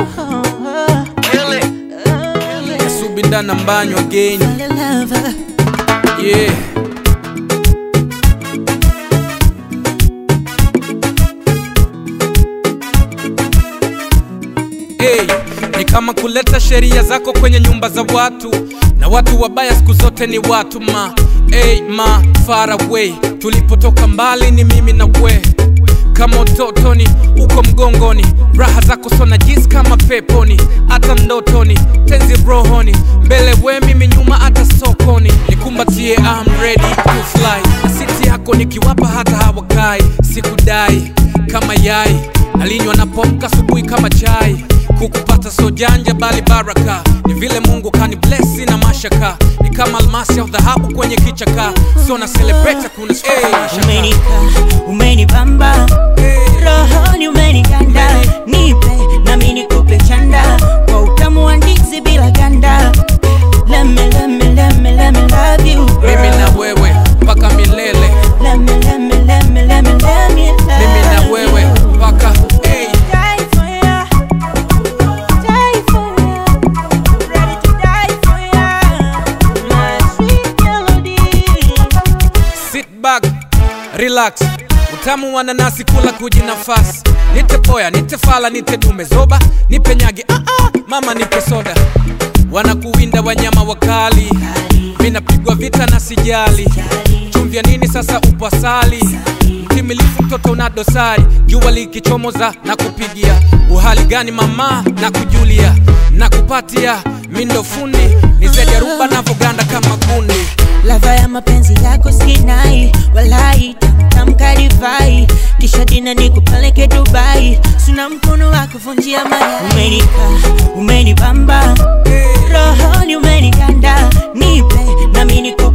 Subindana mbanyo again. lover. Yeah. Hey, ni kama kuleta sheria zako kwenye nyumba za watu na watu wabaya siku zote ni watu ma hey, ma far away tulipotoka mbali ni mimi na we kama utotoni uko mgongoni raha zako sona jisi kama peponi hata ndotoni tenzi rohoni mbele we mimi nyuma hata sokoni nikumbatie I'm ready to fly asiti yako nikiwapa hata hawakai sikudai kama yai nalinywa napomka asubuhi kama chai kukupata so janja bali baraka ni vile mungu kani blessi na mashaka ni kama almasi au dhahabu kwenye kichaka so na celebrate kuna hey, Umenika, umenibamba rohoni, umenikanda nipe nami nikupe chanda kwa utamu wa ndizi bila ganda. Let me, let me, let me, let me love you mimi na girl. wewe mpaka milele Let me, let me, let me, let me, let me love mimi na wewe you. mpaka hey. Die for ya, die for ya, ready to die for ya, my sweet melody. sit back relax utamu wa nanasi kula kuji nafasi nite poya nite fala nite dume zoba nipe nyagi ah -ah, mama nipe soda wanakuwinda wanyama wakali vinapigwa vita na sijali chumvya nini sasa upasali mtimilifu mtoto una dosari jua likichomoza na kupigia uhali gani mama na kujulia na kupatia mindo fundi ni zaidi ya ruba navoganda kama gundi Lava ya mapenzi yako sinai, walai tamtamka divai, kisha dina nikupeleke Dubai, sina mkono wa kuvunjia mayai. Umenika, umenibamba rohoni, umenikanda nipe nami nikupe